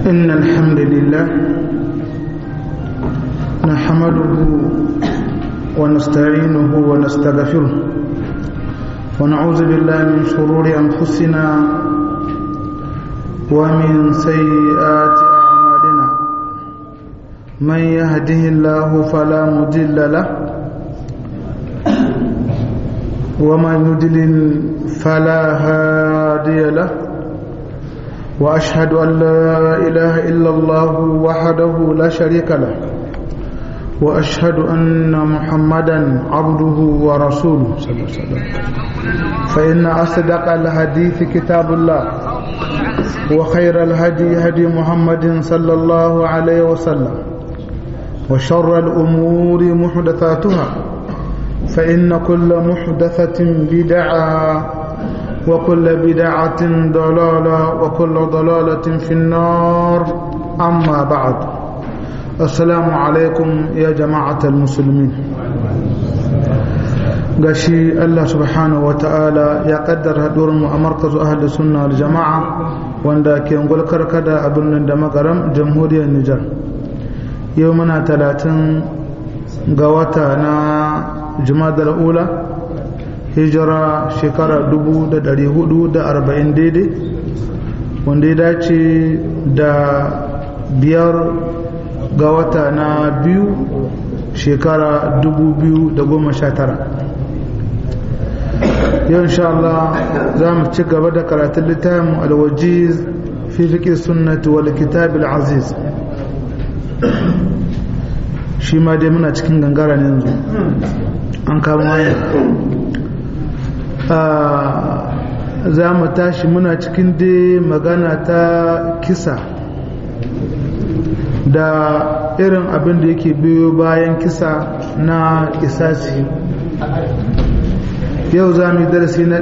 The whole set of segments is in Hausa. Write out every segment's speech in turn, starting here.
إن الحمد لله نحمده ونستعينه ونستغفره ونعوذ بالله من شرور أنفسنا ومن سيئات أعمالنا من يهده الله فلا مضل له ومن يضلل فلا هادي له وأشهد أن لا إله إلا الله وحده لا شريك له وأشهد أن محمدا عبده ورسوله صلى الله عليه وسلم فإن أصدق الحديث كتاب الله وخير الهدي هدي محمد صلى الله عليه وسلم وشر الأمور محدثاتها فإن كل محدثة بدعة وكل بدعة ضلالة وكل ضلالة في النار أما بعد السلام عليكم يا جماعة المسلمين gashi Allah subhanahu wa ta'ala ya kaddara haɗuwar mu a markazu ahli sunna wal jama'a wanda ke ngulkar kada a birnin da magaram jamhuriyar Nijar yau muna talatin ga wata na jumadar ula hijira shekara 440 daidai wanda ya dace da biyar ga wata na biyu shekara 2019 yau insha Allah za mu ci gaba da karatun littafin alwajiz fi fiƙi sunnati wal kitab aziz shi ma dai muna cikin gangara ne yanzu an kama waya za mu tashi muna cikin dai magana ta kisa da irin abin da yake biyo bayan kisa na kisasi yau za mu yi darasi na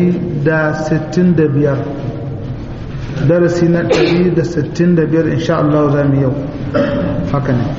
165 darasi na 165 insha Allah za mu yau haka ne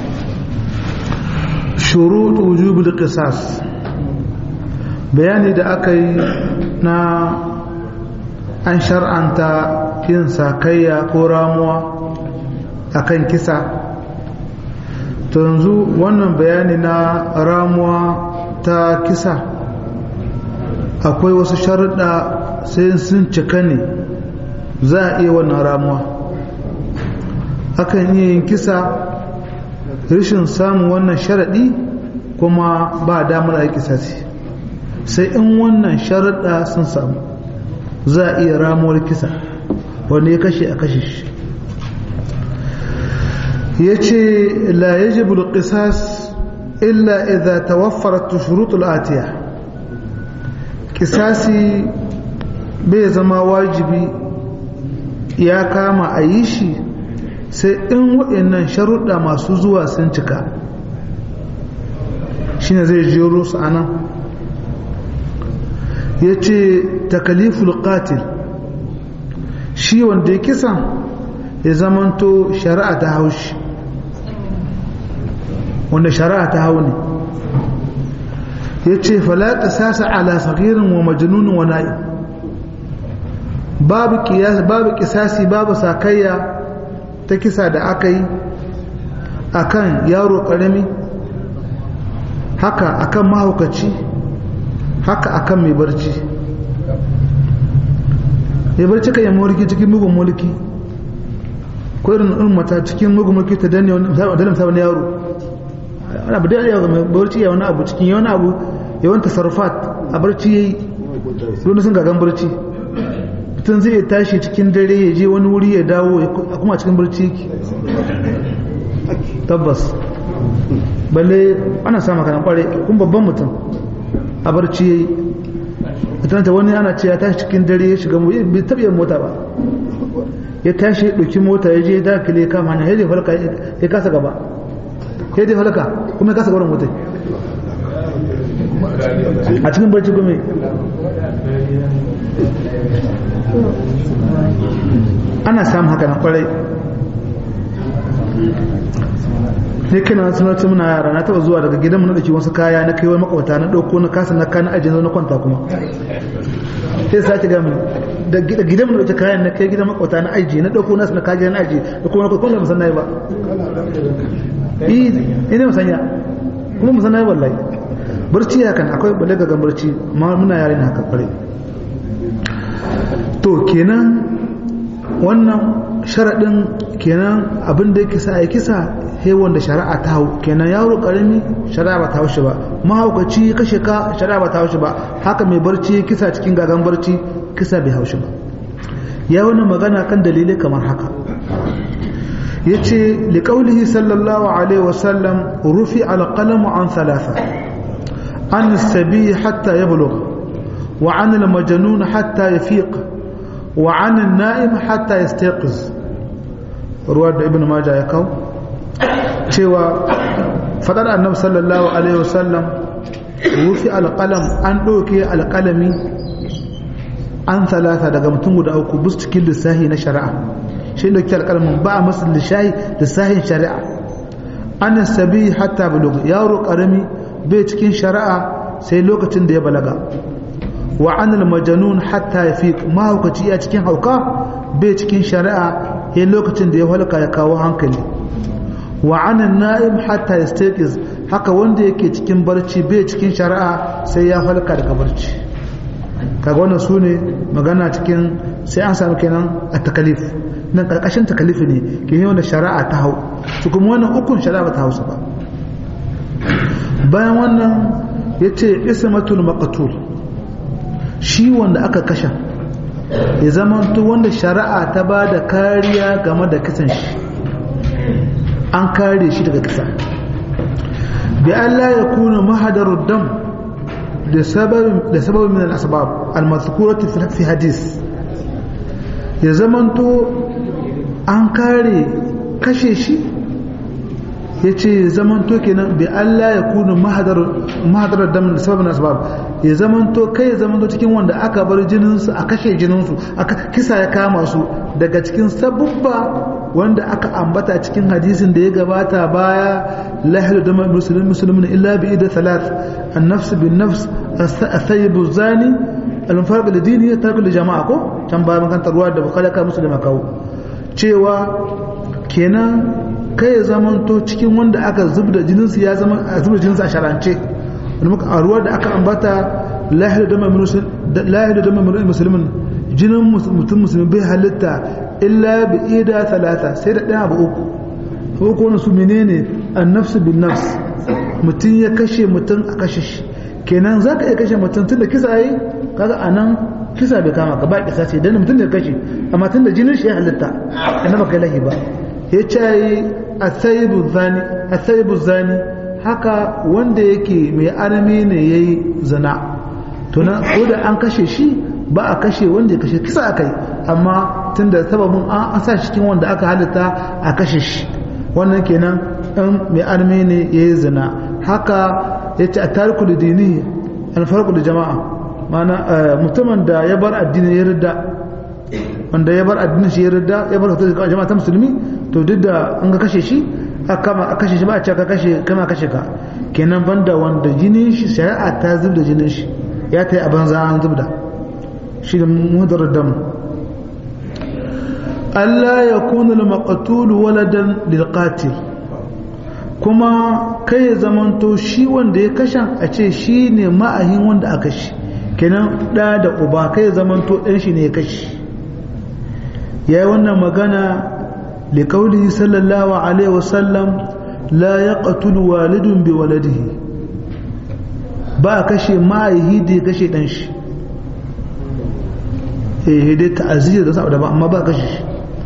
shurut wujubul qisas bayani da aka yi na an shar'anta yin sakayya ko ramuwa akan kisa to yanzu wannan bayani na ramuwa ta kisa akwai wasu sharuɗa sai sun cika ne za a iya wannan ramuwa akan iya yin kisa rashin samun wannan sharaɗi kuma ba damar a kisasi sai in wannan sharuɗa sun samu za a iya ramuwar kisa wanda ya kashe a kashe shi ya ce la yajibu al-qisas illa idza tawaffarat shurut al-atiya kisasi bai zama wajibi ya kama a yi shi sai in waɗannan sharuɗa masu zuwa sun cika shine zai jero su anan ya ce takaliful qatil shi wanda ya kisa ya zamanto shari'a ta haushi wanda shari'a ta hau ne ya ce falata sasa ala sagirin wa majanunin wa na'i babu kisasi babu sakayya ta kisa da aka yi akan yaro karami haka akan mahaukaci haka akan mai barci mai barci kan yi mulki cikin mugun mulki ko irin irin mata cikin mugun mulki ta danne wani yaro wani abu da ya mai barci ya wani abu cikin ya wani abu ya wani tasarrufat a barci ya yi wani sun gagan barci mutum zai tashi cikin dare ya je wani wuri ya dawo a kuma cikin barci yake tabbas balle ana samun kanan kware kun babban mutum a barci ya yi mutunanta wani ana ce ya tashi cikin dare ya shiga bai taɓa yin mota ba ya tashi ya ɗauki mota ya je ya dakile kama hanya ya je falka ya kasa gaba ya je falka kuma ya kasa gwarin mota a cikin barci kuma ana samun haka na kwarai ne kana sanar muna yara na taba zuwa daga gidanmu na dake wasu kaya na kai wai makwata na dauko na kasa na kana ajin na kwanta kuma sai sake ga mu da gidan da kayan na kai gidan makwata na aiji na dauko nasu na kaji na aiji da kuma na kwallon musan nayi ba ina musanya kuma musan nayi wallahi barci ya kan akwai balaga ga barci muna yare na haka kware to kenan wannan sharaɗin kenan abin da yake sa ya kisa he wanda shari'a ta hau kenan yaro karami shari'a ba ta hau shi ba mahaukaci kashe ka shari'a ba ta hau shi ba haka mai barci kisa cikin gagan barci kisa bai hau shi ba ya wani magana kan dalilai kamar haka ya ce liƙaulihi sallallahu alaihi wasallam rufi alƙalamu an thalatha an sabi hatta ya bulugha wa an al-majnun hatta ya fiq wa an an-na'im hatta yastaqiz ruwa da ibn majah ya kawo cewa fadar annabi sallallahu alaihi wasallam rufi alqalam an doke alqalami an talata daga mutum guda uku bus cikin lissahi na shari'a shi doke alqalamin ba a masa lissahi lissahin shari'a an sabi hatta bulug yaro karami bai cikin shari'a sai lokacin da ya balaga wa an majnun hatta yafiq mahaukaci ya cikin hauka bai cikin shari'a sai lokacin da ya halka ya kawo hankali wa anan na'im hatta yastaqiz haka wanda yake cikin barci bai cikin shari'a sai ya halka daga barci kaga wannan sune magana cikin sai an samu kenan a takalif nan karkashin takalifi ne ke yi wanda shari'a ta hau su kuma wannan ukun shari'a ba ta hausa ba bayan wannan ya ce ismatul maqtul shi wanda aka kasha ya zamanto wanda shari'a ta ba da kariya game da kisan shi an kare shi daga kisa bi Allah ya kuna mahadarud dam da sababin min al-asbab al-mazkurati fi hadis ya zamanto an kare kashe shi ya ce zamanto kenan bi Allah ya kuna mahadarar dam da sababin asbab ya zamanto kai ya zamanto cikin wanda aka bar jininsu a kashe jininsu aka kisa ya kama su daga cikin sabubba wanda aka ambata cikin hadisin da ya gabata baya lahilu da musulmin musulmin illa bi ida salat an-nafs bin nafs as-sayyib zani al-mufarq lidini tarku li jama'a ko can bayan makantar ruwa da bukhari ka musulma kawo cewa kenan kai ya zamanto cikin wanda aka zubda jininsu ya zama a zubda jininsu a sharance a ruwa da aka ambata lahiru da mai musulmin jinin mutum musulmi bai halitta illa bi ida talata sai da ɗaya abu uku uku wani su menene an nafsu bin nafs mutum ya kashe mutum a kashe shi kenan za ka iya kashe mutum tun da kisa yi kaga a nan kisa bai kama ka ba kisa ce dan mutum da ya kashe amma tun da jinin shi ya halitta annaba kai lahi ba ya ce asayibu zani haka wanda yake mai arami ne ya yi zina tunan ko da an kashe shi ba a kashe wanda ya kashe kisa akai amma tun da sababin an sa cikin wanda aka halitta a kashe shi wannan kenan ɗan mai arami ne ya yi zina haka ya ce a tariku da dini alfarku da jama'a mana mutumin da ya bar addini ya rida wanda ya bar addinin shi ya rida ya bar hotar jama'a ta musulmi to duk da an ga kashe shi a kashe shi ba a ce ka kashe kama kashe ka kenan banda wanda jinin shi shari'a ta zub da jinin shi ya ta yi a banza an zub da shi da mudar dam Allah ya kuna al-maqtul waladan lil qatil kuma kai ya zamanto shi wanda ya kashan a ce shi ne ma'ahin wanda aka shi kenan da da uba kai ya zamanto ɗan shi ne ya kashi ya yi wannan magana لقوله صلى الله عليه وسلم لا يقتل والد بولده ba kashe ma'aihi da ya kashe dan shi eh dai ta'aziyya da saboda ba amma ba kashe shi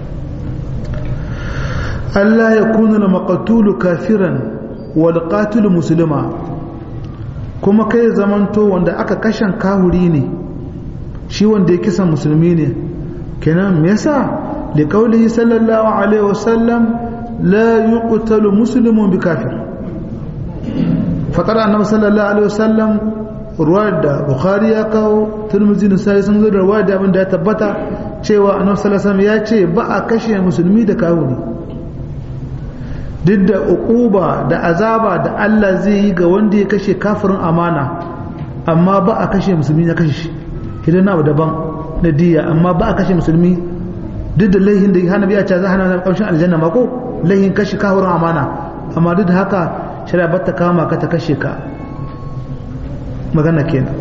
Allah ya kuna na maqtul kafiran wal qatil muslima kuma kai zamanto wanda aka kashen kahuri ne shi wanda ya kisa musulmi ne kenan me yasa لقوله صلى الله عليه وسلم لا يقتل مسلم بكافر فقال النبي صلى الله عليه وسلم ruwayar da bukhari ya kawo turmuzi da sai sun zo da ruwayar da abin da ya tabbata cewa annabi sallallahu alaihi ya ce ba a kashe musulmi da kafiri duk da uquba da azaba da Allah zai yi ga wanda ya kashe kafirin amana amma ba a kashe musulmi ya kashe shi idan na daban na diya amma ba a kashe musulmi duk da laihin da hana biya ce za hana kamshin aljanna ma ko laihin kashe kahurin amana amma duk da haka shari'a ba ta kama ka ta kashe ka magana kenan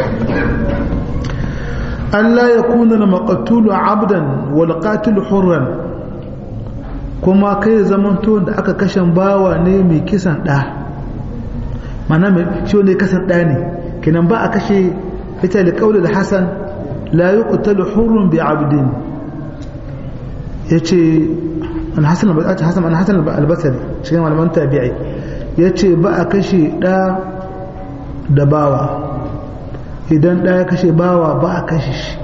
Allah ya kuna na maƙatulu abdan wal qatilu hurran kuma kai zamanto da aka kashe bawa ne mai kisan ɗa mana mai shi wanda ya kasan ɗa ne kenan ba a kashe ita da ƙaunar hasan la yi ƙutalu hurrun bi abdin ya ce an hasan albasari cikin malaman tabi'ai ya ce ba a kashe ɗa da bawa idan ɗa ya kashe bawa ba a kashe shi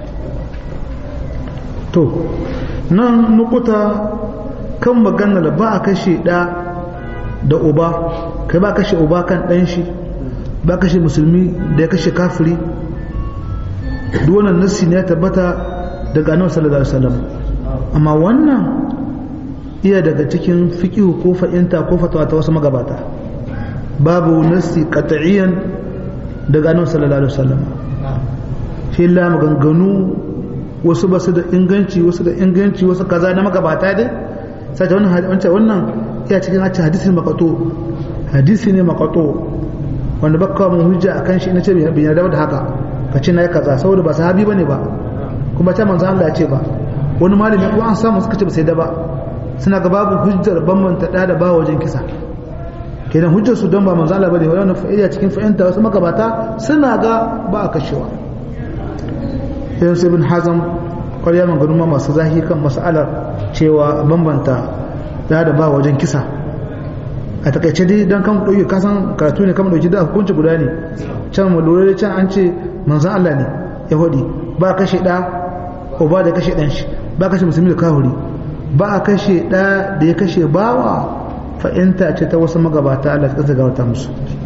to nan nukuta kan maganar ba a kashe ɗa da uba kai ba kashe uba kan ɗan shi ba kashe musulmi da ya kashe kafiri duk wannan nassi ne ya tabbata daga annabi sallallahu alaihi wasallam amma wannan iya daga cikin fiqhu ko fa'inta ko fatawa ta wasu magabata babu nassi qat'iyan daga annabi sallallahu alaihi wasallam shi la maganganu wasu ba su da inganci wasu da inganci wasu kaza na magabata dai sai wannan wannan iya cikin hadisin makato hadisi ne makato wanda baka mun hujja akan shi ina ce bin yarda da haka ka ce na yi kaza saboda ba sahabi bane ba kuma ta manzo Allah ya ce ba wani malami ko an samu suka ce ba sai da ba suna ga babu hujjar bambanta da da ba wajen kisa kenan hujjar su don ba manzo Allah bane wannan fa'ida cikin fa'inta wasu magabata suna ga ba a kashewa yan sai bin hazam ƙwarya maganu masu zahi kan mas'alar cewa bambanta da da ba wajen kisa a takaice dai don kan ɗauki kasan karatu ne kan ɗauki da hukunci guda ne can mu lura da can an ce manzan Allah ne yahudi ba kashe ɗa ko ba da kashe ɗan shi ba kashe musulmi da kahuri ba a kashe ɗa da ya kashe bawa fa'inta ce ta wasu magabata Allah ta gawata musu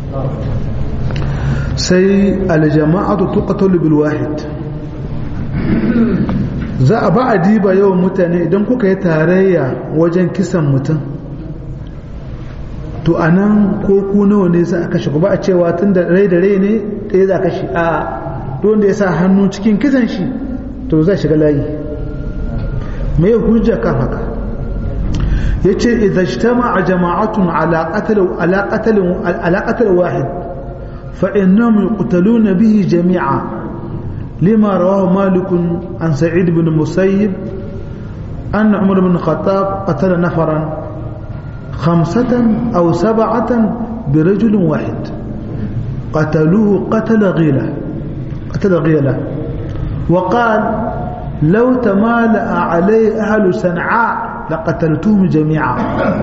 sai aljama'atu tuqatalu bil wahid za a ba a diba yawan mutane idan kuka yi tarayya wajen kisan mutum to a nan ko ku nawa ne za a kashe ku ba a cewa tun da rai da rai ne ɗaya za a kashe a don da ya sa hannu cikin kisan shi to zai shiga layi mai hujja kan haka ya ce idajtama a jama'atun alaƙatar wahid fa'innan yuqtaluna bihi jami'a لما رواه مالك عن سعيد بن المسيب أن عمر بن الخطاب قتل نفرا خمسة أو سبعة برجل واحد قتلوه قتل غيلة قتل غيلة وقال لو تمالأ عليه أهل صنعاء لقتلتهم جميعا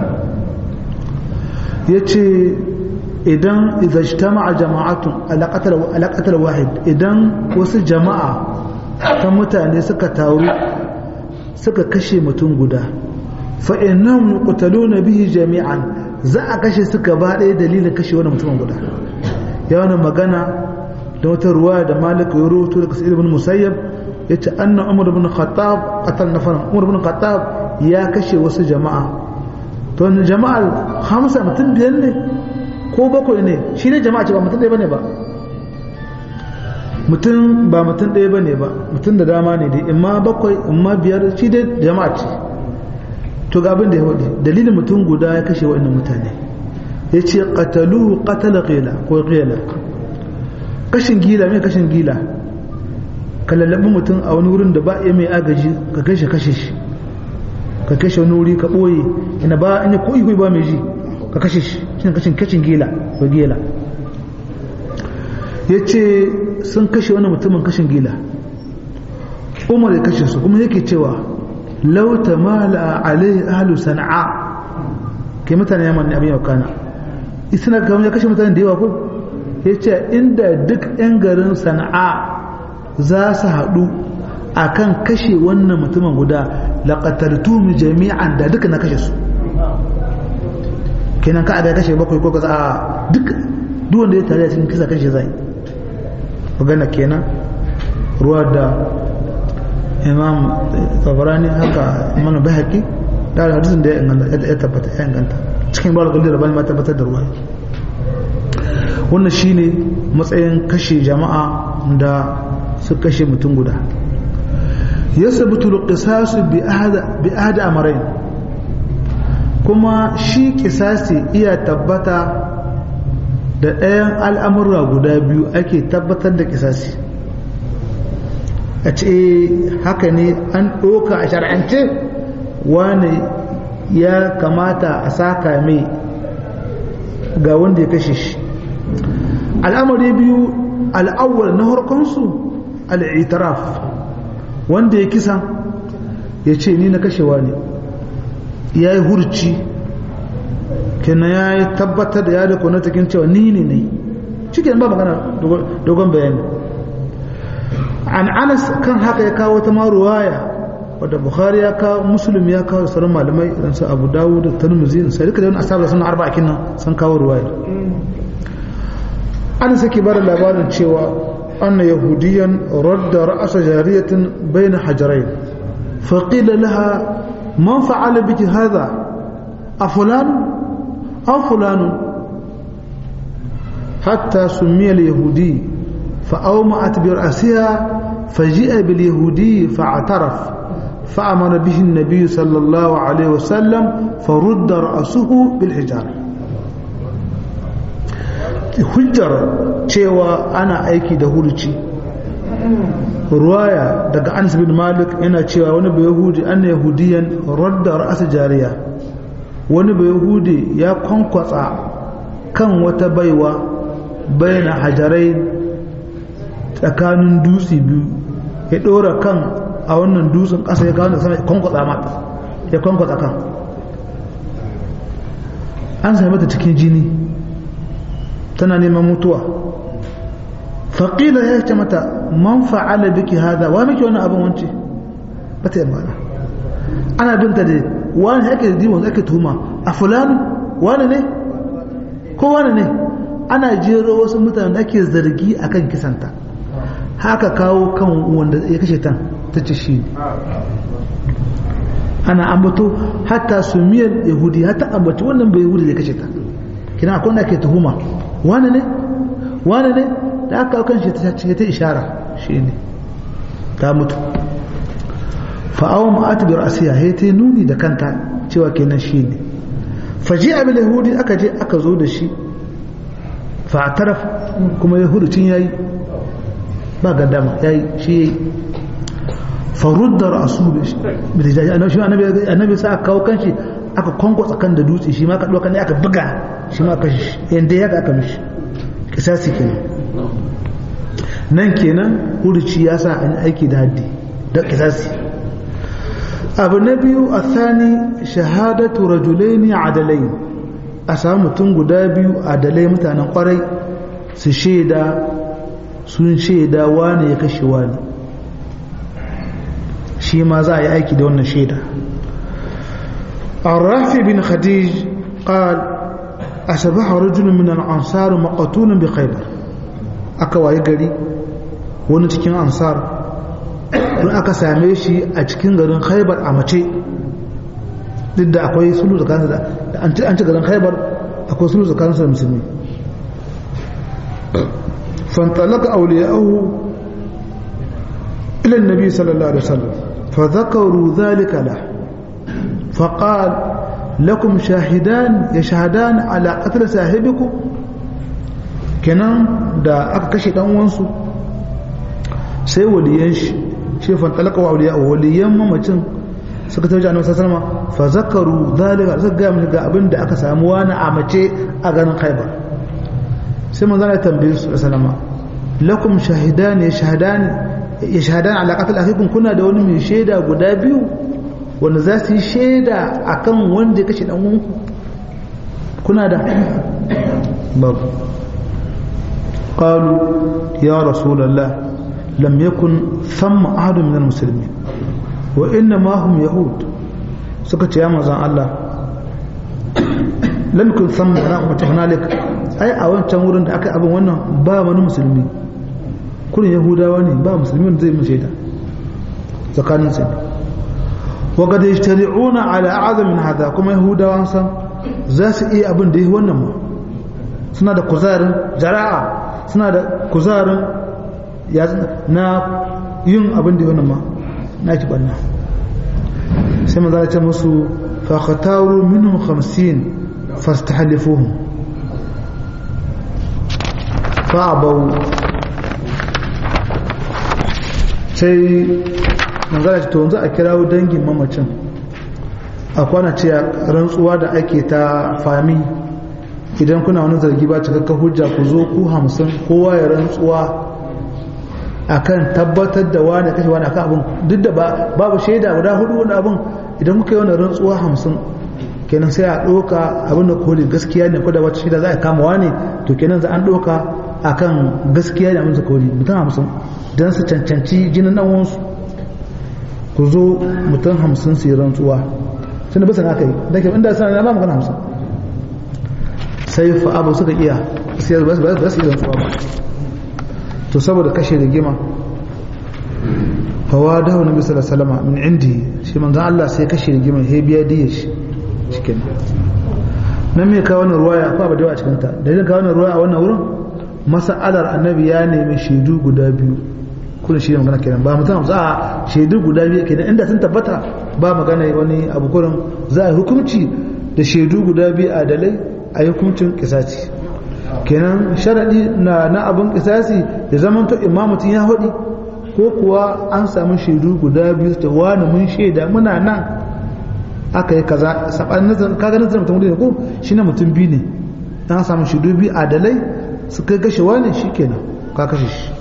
يتي idan izajtama'a jama'atun alaƙatar wahid idan wasu jama'a ta mutane suka taru suka kashe mutum guda fa'innan kutalo na bihi jami'an za a kashe suka ba ɗaya dalilin kashe wani mutumin guda ya wani magana da wata ruwa da malika ya rubuto daga sa'id ibn musayyab ya ce annan umar ibn khattab qatal nafaran umar ibn khattab ya kashe wasu jama'a to jama'ar hamsa mutum biyar ne ko bakwai ne shi ne jama'a ce ba mutum ɗaya bane ba mutum ba mutum ɗaya bane ba mutum da dama ne dai imma bakwai imma biyar shi dai jama'a ce to ga abin da ya hudu dalilin mutum guda ya kashe waɗannan mutane ya ce qataluhu qatala qila ko qila kashin gila mai kashin gila ka lallabi mutum a wani wurin da ba iya mai agaji ka kashe kashe shi ka kashe wani wuri ka ɓoye ina ba in ya koyi ba mai ji ka kashe shi shine kashin kacin gila ko gila ya ce sun kashe wani mutumin kashin gila umar ya kashe su kuma yake cewa lauta mala alaihi ahlu sana'a ke mutane yaman ne abin yau kana isna kamar ya kashe mutane da yawa ko ya ce inda duk 'yan garin sana'a za su haɗu a kan kashe wannan mutumin guda laƙatartu mu jami'an da duka na kashe su kenan ka aga kashe bakwai ko kaza a duk duk wanda ya tare cikin kisa kashe zai magana kenan ruwa da imam tabarani haka mana bahaki da hadisin da ya tabbata ya inganta cikin ruwa da rabani ma tabbatar da ruwa wannan shine matsayin kashe jama'a da su kashe mutum guda yasbutu al-qisas bi ahad bi ahad amrayn kuma shi kisasi iya tabbata da ɗayan al'amurra guda biyu ake tabbatar da kisasi a ce haka ne an ɗoka a shar'ance wani ya kamata a saka mai ga wanda ya kashe shi al'amari biyu al'awwal na harkonsu al'itaraf wanda ya kisan ya ce ni na kashewa ne ya yi hurci kenan ya yi tabbatar da ya da kuna cikin cewa ni ne ne cikin ba magana dogon bayani an anas kan haka ya kawo ta maruwaya wadda bukhari ya kawo muslim ya kawo sauran malamai idan su abu dawo da tarmizi sai duka da wani asabar suna arba akin nan sun kawo ruwaya an sake bada labarin cewa anna yahudiyan radda ra'asa jariyatin bayna hajarain faqila laha man fa'ala biki hadha afulan aw fulan hatta sumiya al-yahudi فأومأت برأسها فجيء باليهودي فاعترف فأمر به النبي صلى الله عليه وسلم فرد رأسه بالحجارة hujjar cewa ana aiki da hurci ruwaya daga Anas bin Malik yana cewa wani bai yahudi an yahudiyan radda ra'asa jariya wani bai yahudi ya kwankwatsa kan wata baiwa bayan hajarai tsakanin dutse biyu ya ɗora kan a wannan dutsen ƙasa ya kawo sana kwankwatsa mata ya kwankwatsa kan an sami mata cikin jini tana neman mutuwa faƙila ya ce mata man fa'ala biki hada wa miki wani abin wance ba ta yi mana ana binta da wani ake da diwon ake tuhuma a fulani wani ne ko wani ne ana jero wasu mutane ake zargi akan kisanta haka kawo kan wanda ya kashe tan ta ce shi ana ambato hatta sumiyar yahudi hatta ambaci wannan bai yahudi da ya kashe ta kina akwai wanda ke tuhuma wani ne wani ne da aka kawo kan shi ta ce ta ishara shi ne ta mutu fa'awon ma'atu bi ra'asiya ya ta nuni da kanta cewa kenan shi ne faji abin yahudi aka je aka zo da shi fa'ataraf kuma yahudi tun yayi ba gaddama ya yi shi ya yi farudda rasu bilijaji annabi sa aka kawo kanshi aka kwanko tsakan da dutse shi ma ka ɗauka ne aka buga shi ma kashi yadda ya aka mishi kisasi kenan nan kenan hurci ya sa an aiki da haddi da kisasi abu na biyu a sani shahadatu rajulaini adalai a samu mutum guda biyu adalai mutanen kwarai su shaida sun shaida wane ya kashe wani shi ma za a yi aiki da wannan shaida الرافع بن خديج قال أصبح رجل من الأنصار مقتول بخيبر أكوا يقري wani cikin ansar don aka same shi a cikin garin khaibar a mace duk da akwai sulu tsakanin da an ci garin khaibar akwai sulu tsakanin da musulmi فانطلق أولياءه إلى النبي صلى الله عليه وسلم فذكروا ذلك له فقال لكم شاهدان يشهدان على قتل صاحبكم kenan da aka kashe dan uwansu sai waliyan shi shi fantalaka wa awliya waliyan mamacin suka tafi annabi sallallahu alaihi wasallam fa zakaru zalika suka ga mun ga abin da aka samu wani a mace a garin Khaibar sai manzo ya tambaye su sallama lakum shahidan yashhadan yashhadan ala qatl akhikum kuna da wani mai shaida guda biyu wanda za su yi shaida akan wanda ya kashe dan uwanku kuna da babu qalu ya rasulullah lam yakun thamma ahadun min almuslimin wa inna ma hum yahud suka ce ya manzon Allah lam yakun thamma rahmatu hunalik ai a wancan wurin da aka abin wannan ba wani musulmi kurin yahudawa ne ba musulmi wanda zai mu shaida tsakanin su wa qad yajtari'una ala a'zam min hada kuma yahudawa san za su iya abin da yi wannan ma suna da kuzarin jara'a suna da kuzarin na yin abin da yi wannan ma na ki banna sai manzo ce musu fa khataru minhum 50 fastahlifuhum fa abaw sai manzo ce to yanzu a kirawo dangin mamacin a kwana ce rantsuwa da ake ta fami idan kuna wani zargi ba cikakka hujja ku zo ku hamsin kowa ya rantsuwa akan tabbatar da wani kashe wani akan abin duk da babu shaida guda hudu wani abin idan kuka yi wani rantsuwa hamsin kenan sai a ɗoka abin da koli gaskiya ne ko da wata shaida za a kama wani to kenan za an ɗoka akan gaskiya ne abin da koli mutum hamsin don su cancanci jinin ɗan wansu ku zo mutum hamsin su yi rantsuwa tunda bisa aka yi da ke inda sana na ba magana hamsin sai fa abu suka iya sai ba su yi rantsuwa ba to saboda kashe rigima hawa da wani bisa da salama min indi shi manzan Allah sai kashe rigima ya biya diya shi cikin nan mai kawo wani ruwaya akwai abu da yawa cikinta dalilin kawo wani ruwaya a wannan wurin masa'alar annabi ya nemi shaidu guda biyu kuna shi ne magana kenan ba mutum za a shaidu guda biyu kenan inda sun tabbata ba magana wani abu kurin za a yi hukunci da shaidu guda biyu a dalai a yi hukuncin kisasi kenan sharaɗi na na abin kisasi da zaman to imamutin ya haɗi ko kuwa an samu shaidu guda biyu ta wani mun shaida muna nan aka yi kaza saɓanin nazarin kaga nazarin mutum ne ko shi na mutum biyu ne an samu shaidu biyu a dalai su kai gashe wani shi kenan ka kashe shi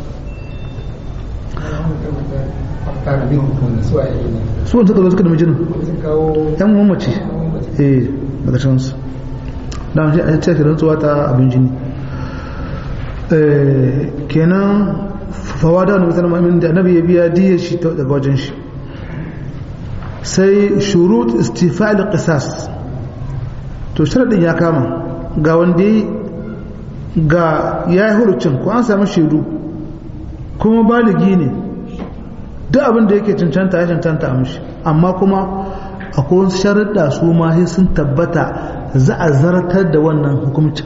su wanda suka zo suka da mijinin yan mamaci eh daga cansu da wani a cikin rantsuwa ta abin jini kenan fawa da wani musamman amin da annabi ya biya diya shi daga wajen shi sai shurut istifa'il qisas to sharadin ya kama ga wanda ga ya yi hurucin ko an samu shaidu kuma baligi ne duk abin da yake cancanta ya cancanta a mishi amma kuma akwai wasu sharaɗa su ma sai sun tabbata za a zartar da wannan hukumcin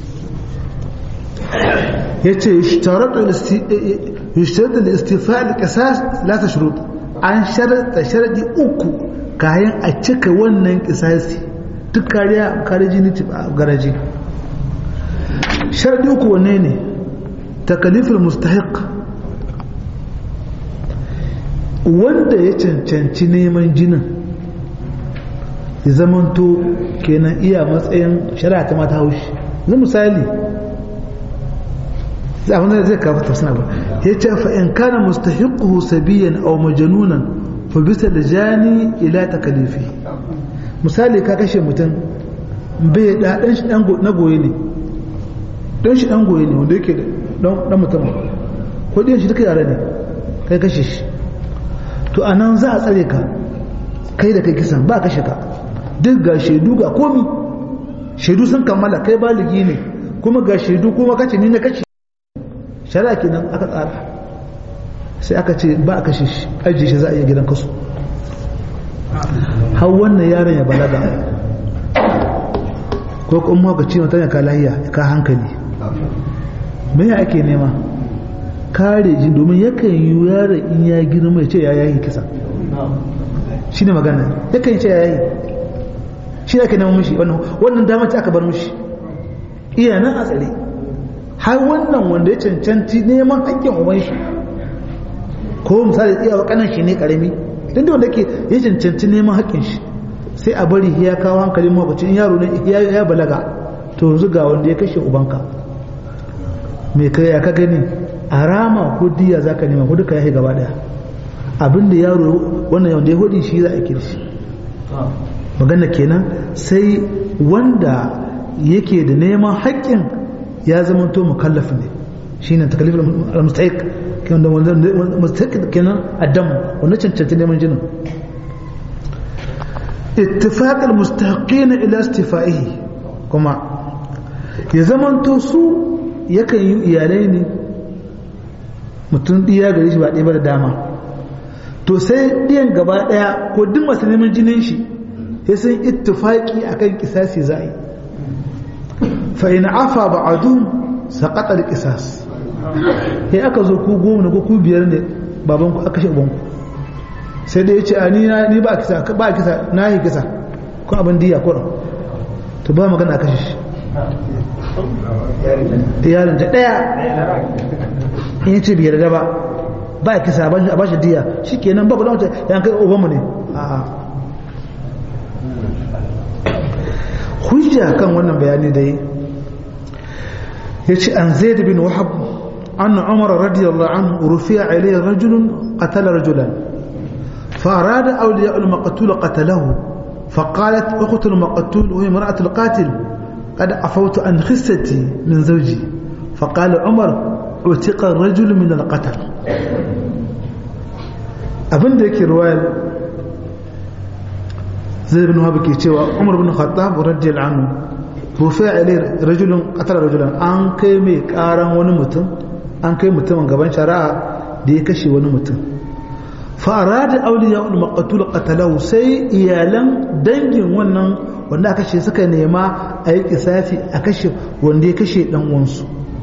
ya ce yushtaratu da istifa'il qisas la tashrut an sharaɗa sharaɗi uku kayan a cika wannan kisasi duk kariya kare jini garaji sharaɗi uku wanne ne takalifin mustahiq wanda ya cancanci neman jinin ya zamanto kenan iya matsayin shari'a ta mata haushi zai misali abin da zai kafa tafsina ba ya ce fa in kana mustahiquhu sabiyan aw majnunan fa bisa da jani ila takalifi misali ka kashe mutum bai da dan shi dan na goye ne dan shi dan goye ne wanda yake dan dan mutum ko dan shi duka yare ne kai kashe shi to anan za a tsare ka kai da kai kisan ba kashe ka duk ga shaidu ga komi shaidu sun kammala kai baligi ne kuma ga shaidu kuma kace ni na kace shari'a kenan aka tsara sai aka ce ba a kashe shi ajiye shi za a iya gidan kasu har wannan yaron ya balaga ko kuma ka ce mata ya ka lahiya ka hankali me ya ake nema kare ji domin yakan yi yaron in ya girma ya ce ya yayi kisa shi ne magana yakan ce ya yayi shi ake neman mishi wannan damar ce aka bar mishi iya nan a tsare har wannan wanda ya cancanci neman haƙƙin uban shi ko misali iya wa kanan shi ne karami duk da wanda ke ya cancanci neman haƙƙin shi sai a bari ya kawo hankalin makwacin yaro ne ya balaga to yanzu ga wanda ya kashe ubanka me kai ya ka gani a rama ko diya za ka nema ko duka ya gaba daya abinda yaro wannan wanda ya hudi shi za a kirshi magana kenan sai wanda yake da neman haƙƙin ya zama to mukallaf ne shine takalif al-mustahiq kenan da wanda mustahiq kenan adam wanda cancanta neman jinin ittifaq al-mustahiqin ila istifaihi kuma ya zama to su yakan yi iyalai ne mutum diya gare shi ba ɗaya ba da dama to sai ɗiyan gaba ɗaya ko duk masu neman jinin shi sai sun ittifaki akan kisasi za a yi fa in afa ba'adun saqata al-qisas sai aka zo ku goma ko ku biyar ne baban ku aka shi uban ku sai dai ya ce a ni ni ba kisa ba kisa na yi kisa ko abin diya ko to ba magana a kashe shi yaron ta daya in ce biyar da ba ba kisa a ba shi diya shi kenan ba ku dace yan kai obanmu ne a'a hujja kan wannan bayani dai ya ce an zai bin wahab an umar radiyallahu anhu rufiya ilayhi rajulun qatala rajulan فأراد أولياء المقتول قتله فقالت أخت المقتول وهي امرأة القاتل قد عفوت عن خستي من زوجي فقال عمر اعتق الرجل من القتل abin da yake ruwayar zai bin wahabi ke cewa umar bin khattab radiyallahu anhu rufi ilai rajulun qatala rajulan an kai mai karan wani mutum an kai mutumin gaban shari'a da ya kashe wani mutum fa arada awliya ul maqtul qatalahu sai iyalan dangin wannan wanda aka kashe suka nema a yi kisafi a kashe wanda ya kashe dan uwansu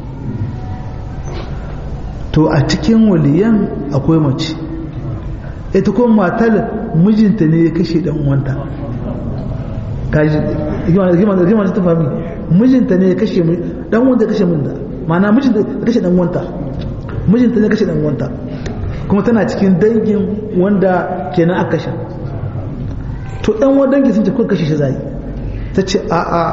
to a cikin waliyan akwai mace ita kuma matar mijinta ne ya kashe dan uwanta kaji rigima ta fami mijinta ne ya kashe dan uwanta ya kashe min da ma'ana mijinta ya kashe dan uwanta mijinta ne ya kashe dan uwanta kuma tana cikin dangin wanda kenan aka kashe to dan uwan dangi sun ce kun kashe shi zai ta ce a a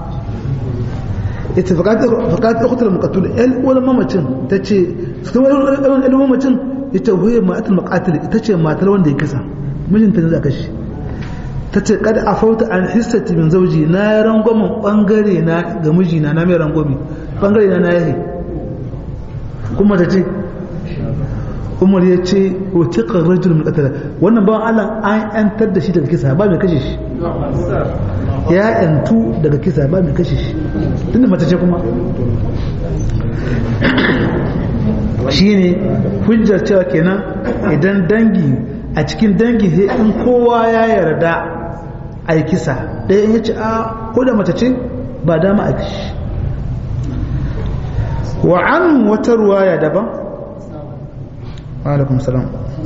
ita faƙaƙa ukutar makatul el wani mamacin ta ce su wani mamacin ita huye ma'atul makatul ita ce matar wanda ya kisa mijinta ne za ka shi ta ce kada a fauta an hissati min zauji na ya rangwamin bangare na ga mijina na mai rangwami bangare na na yahe kuma ta ce umar ya ce watiƙar rajul min qatala wannan bawan Allah an yantar da shi daga kisa ba mai kashe shi ya yantu daga kisa ba mai kashe shi tunda mace ce kuma shine hujjar cewa kenan idan dangi a cikin dangi sai in kowa ya yarda a yi kisa ɗaya ya ce a ko da mace ce ba dama a kishi wa an wata ruwaya daban alaikum salam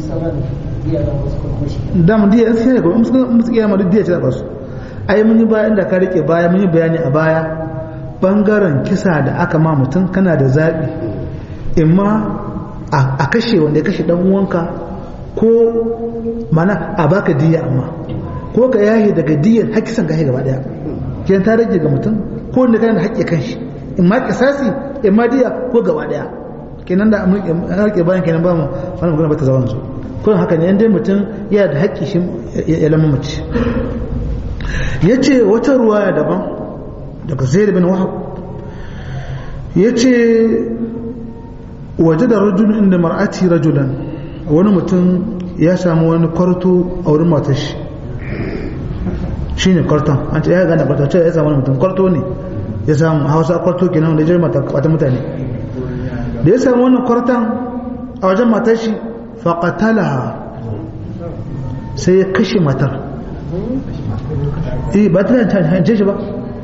dam diya in sai ko musu kiyama duk diya ce ba su ai mun yi baya inda ka rike baya mun yi bayani a baya bangaren kisa da aka ma mutum kana da zabi imma a kashe wanda ya kashe dan uwanka ko mana a baka diya amma ko ka yahi daga diyan hakisan gashi gaba daya kenan ta rage ga mutum ko wanda kana da haƙƙi kanshi in ma kisasi in ma diya ko gaba daya kenan da harke bayan kenan ba mu wannan magana ba ta zawan su kun haka ne dai mutum yana da haƙƙi shi ya lama mace yace wata ruwaya daban daga Zaid bin Wahab yace waje da rajul inda mar'ati rajulan wani mutum ya samu wani kwarto a wurin matar shi shine kwarton an ce ya gane kwarto ce ya samu wani mutum kwarto ne ya samu hausa kwarto kenan da jirma ta mutane da ya samu wannan kwartan a wajen matar shi faƙatalaha sai ya kashe matar eh ba ta hance shi ba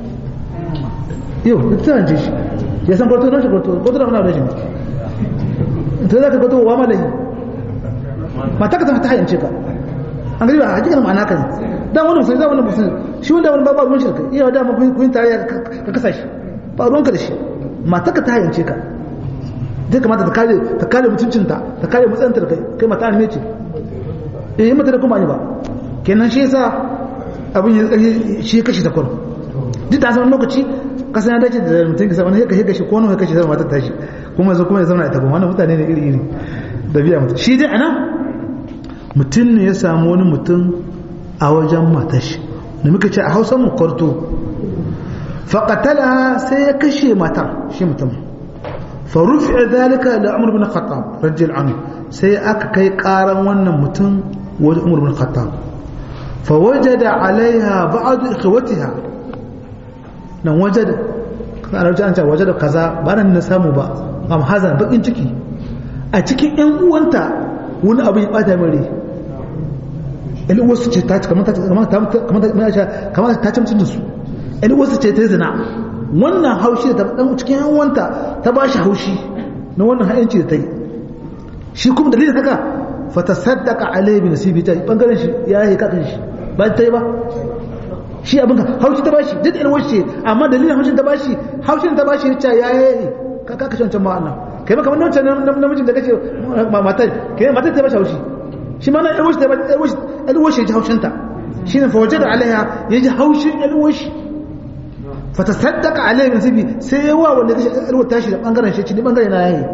yau ta hance shi ya san kwarto na shi kwarto kwarto na wani da shi ta za ka kwarto wa malayi mata ka ta ta hance ka an gari ba a hakikar ma'ana ka ne da wani musulmi da wani musulmi shi wanda wani babu ruwan shirka iya da kun kun tare ka kasa shi ba ruwan ka da shi mata ka ta hance ka zai kamata ta kare ta kare mutuncinta ta kare matsayinta da kai kai mata ne ce eh mata da kuma ne ba kenan shi yasa abin ya tsari shi ya kashe ta kwaro duk da sanar lokaci kasan ya dace da mutum kisa wani ya kashe kashe ko wani ya kashe zama matar tashi kuma yanzu kuma ya zauna ita ba wannan mutane ne iri iri da biya mutum shi dai anan mutum ne ya samu wani mutum a wajen matar shi da muka ce a hausa mu kwarto faƙatala sai ya kashe matar shi mutum farufi zalika da umar bin khattab rajil anhu sai aka kai ƙaran wannan mutum wajen umar bin khattab fawajada alaiha ba'd ikhwatiha nan wajada kana rajin an ce wajada kaza ba nan na samu ba am hazan bakin ciki a cikin ƴan uwanta wani abu ya bata mare ƴan uwarsu ce ta kamar ta kamar ta kamar ta ci mutum da su ƴan uwarsu ce ta zina wannan haushi da ta cikin ƴan uwanta ta ba shi haushi na wannan ha'inci da ta yi shi kuma dalilin haka fatasaddaqa alayhi bi nasibi ta bangaren shi ya yi kakan shi ba ta yi ba shi abin ka haushi ta bashi duk ilwar shi amma dalilin haushin ta bashi haushin ta bashi ya ya yi ka ka kashe wancan ma'ana kai ba kamar wancan namijin da kace matar kai matar ta bashi haushi shi ma na ilwar shi ta bashi ilwar shi ya ji haushin ta shine fa wajada alaiha ya ji haushin ilwar shi fatasaddaqa alayhi bi nasibi sai ya wa wanda kashe ilwar tashi da bangaren shi ne bangaren na yayi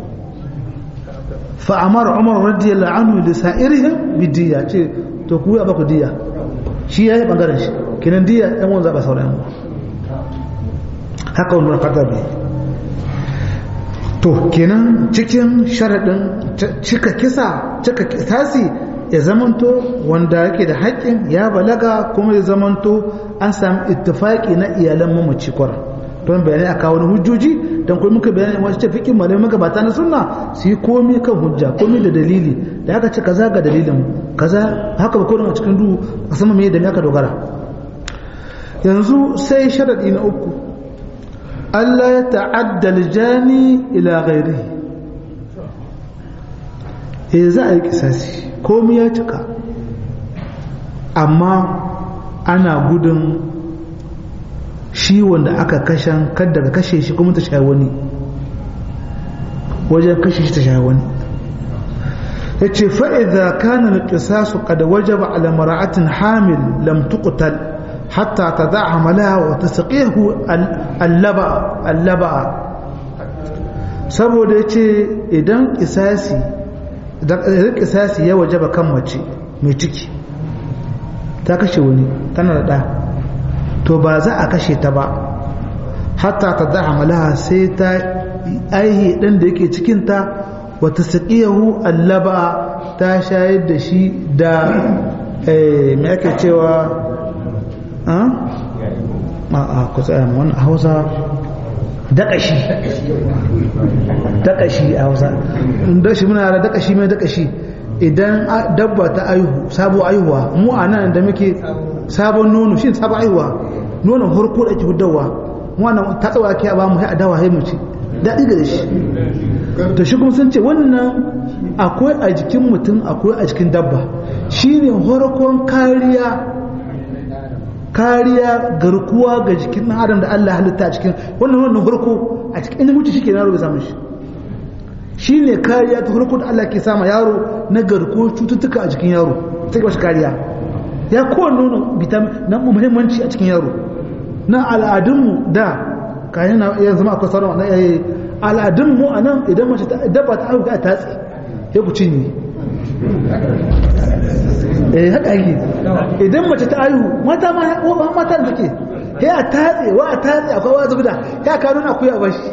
fa'amar umar radiyallahu anhu da sa'irihim bidiya ce to ku ya baku diya shi ya yi ɓangaren shi kinan diya ɗan wanzu ba sauran yanwa haka wani fata bi to kenan cikin sharaɗin cika kisa cika tasi ya zamanto wanda yake da haƙƙin ya balaga kuma ya zamanto an sami ittifaƙi na iyalan mamaci kwarar don bayanai a kawo hujjoji don kuma muka bayanai wasu ce fikin malamai magabata na sunna su yi komi kan hujja komi da dalili da aka ce kaza ga dalilin kaza haka ba kodin a cikin duhu a sama mai da me aka dogara yanzu sai sharaɗi na uku Allah ya ta'adda jani ila ghairi e za a yi kisasi komi ya cika amma ana gudun shi wanda aka kashen kadda ka kashe shi kuma ta sha wani wajen kashe shi ta sha wani ya ce fa'iza kanin ƙisasu kada wajaba ala mara'atin hamil lam tuqtal hatta ta za a hamala wa ta saƙihu allaba'a saboda ya ce idan ƙisasi ƙisasi ya wajaba kan mace mai ciki ta kashe wani tana da ɗa to ba za a kashe ta ba hatta ta da amalaha sai ta aihi ɗan da yake cikinta wata saƙiyahu allaba ta shayar da shi da mai ake cewa a ku tsaya wani hausa daƙashi daƙashi a hausa daƙashi muna da daƙashi mai daƙashi idan dabba ta aihu sabo aihuwa mu a nan da muke sabon nono shi sabon aihuwa nonon harko da ake hudawa wannan ta tsawa ake ba mu a dawa hai mace daɗi ga shi to shi kuma sun ce wannan akwai a jikin mutum akwai a jikin dabba shine harkon kariya kariya garkuwa ga jikin ɗan adam da Allah halitta a cikin wannan wannan harko a cikin inda mutu shi ke yaro bai samu shi shi ne kariya ta harko da Allah ke sama yaro na garkuwar cututtuka a jikin yaro ta shi kariya ya kowane nono vitamin na muhimmanci a cikin yaro na al'adunmu da kayan ya zama akwai sauran na yayi al'adunmu a nan idan mace ta dabba ta haihu ta tatsi ya ku cinye eh haka yake idan mace ta haihu mata ma mata da take ya a tatse wa a tatse akwai wa zubda ya ka nuna ku ya bashi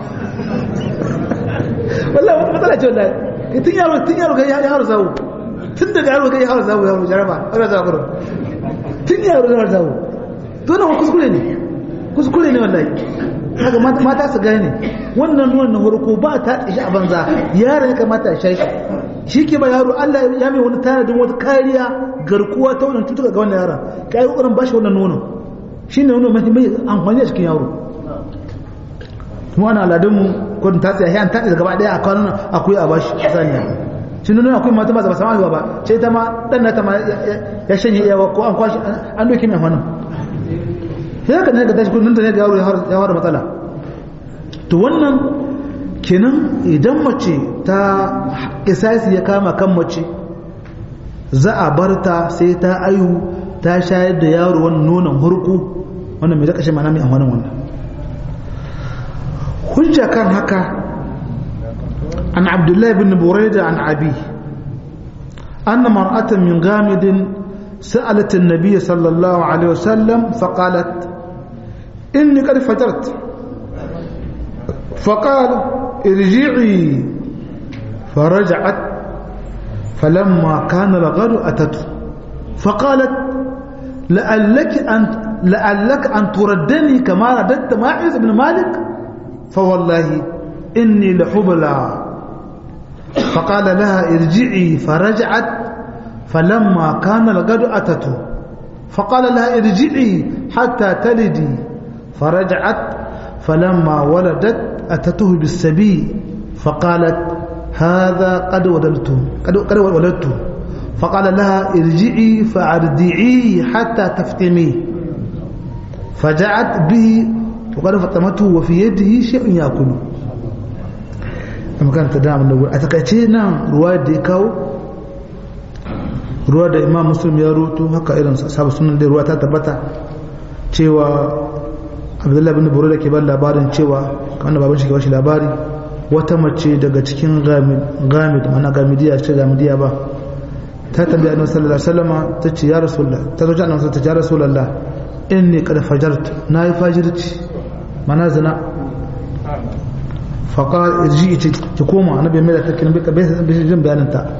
wallahi wata matsala ce wallahi tun yaro tun yaro ga yaro zawo tun daga yaro ga yaro zawo yaro jaraba yaro zawo tun yaro ga yaro zawo to na kuskure ne kuskure ne wallahi haka mata su gane wannan wannan harko ba ta shi a banza yaro ya kamata ya shi shi ke ba yaro Allah ya mai wani tanadin wata kariya garkuwa ta wannan cutuka ga wannan yaron ka yi kokarin bashi wannan nono shi ne nono mai amfani a cikin yaro mu ana aladunmu ko ta tsaya yan ta gaba daya a kanun akwai a bashi saniya shi nuna akwai mata ba sama haihuwa ba sai ta ma dan na ta ma ya shanye yawa ko an kwashi an doki mai hannun sai haka ne ga tashi kudin da ne ga yaro ya fara matsala to wannan kenan idan mace ta isasi ya kama kan mace za a bar ta sai ta ayu ta shayar da yaro wannan nonon hurku wannan mai zaka shi mana mai amfanin wannan hujja kan haka an abdullahi bin buraida an abi أن مرأة من غامد سألت النبي صلى الله عليه وسلم فقالت إني قد فجرت فقال ارجعي فرجعت فلما كان الغد أتته فقالت لعلك أن لعلك أن تردني كما رددت ماعز بن مالك فوالله إني لحبلى فقال لها ارجعي فرجعت فلما كان الغد أتته فقال لها ارجعي حتى تلدي فرجعت فلما ولدت أتته بالسبي فقالت هذا قد ولدت قد قد ولدت فقال لها ارجعي فأردعيه حتى تفتميه فجاءت به وقد فطمته وفي يده شيء يأكله كما ta dama da a takaice nan ruwa da ya kawo ruwa da imam muslim ya roto haka irin sabu sunan da ruwa ta tabbata cewa abdullahi bin buru da ke ban labarin cewa kan baban shi ke bashi labari wata mace daga cikin gamid mana gamidiya ce gamidiya ba ta tambaya annabi sallallahu alaihi wasallam ta ce ya rasulullah ta zo annabi ta ce ya rasulullah inni qad fajartu nayi fajirci mana zina fa qala irji ki koma annabi mai da ta kin bika bai jin bayanin ta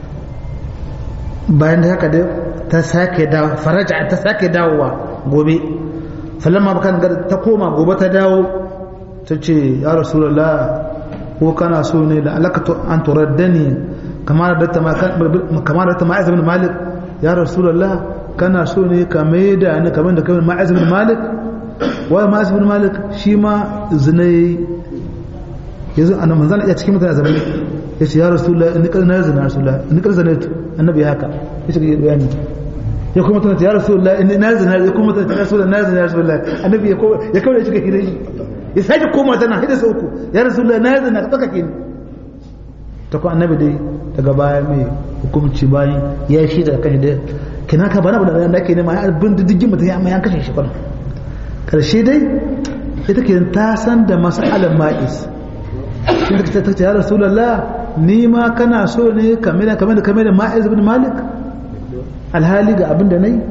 bayan da haka ta sake da faraja ta sake dawowa gobe falamma bakan ta koma gobe ta dawo ta ce ya rasulullah ko kana so ne da alakatu an turaddani kamar da ta kamar da ta ma'iz bin malik ya rasulullah kana so ne ka maida ni kamar da kamar ma'iz bin malik wa ma'iz bin malik shi ma zinai yanzu annabi manzon iya cikin mutane zamani yace ya rasulullah in kar na zina rasulullah in kar zanaitu annabi haka yace ga bayani ya kuma tana ya rasulullah in na zina ya kuma tana ya rasulullah na zina rasulullah annabi ya ko ya kawo shi ga hire shi ya sake koma tana hida sau uku ya rasulullah na zina ka tsaka ni ta ko annabi dai daga baya mai hukumci bayan ya shi daga kashi da kina ka bana bana da ake nema ya bin diddigin mutum ya amma yan kashe shi kwana karshe dai ita ke ta san da mas'alar ma'is inda ta tace ya rasulullah ni ma kana so ne kamar kamar kamar da ma'iz ibn malik alhali ga abin da nayi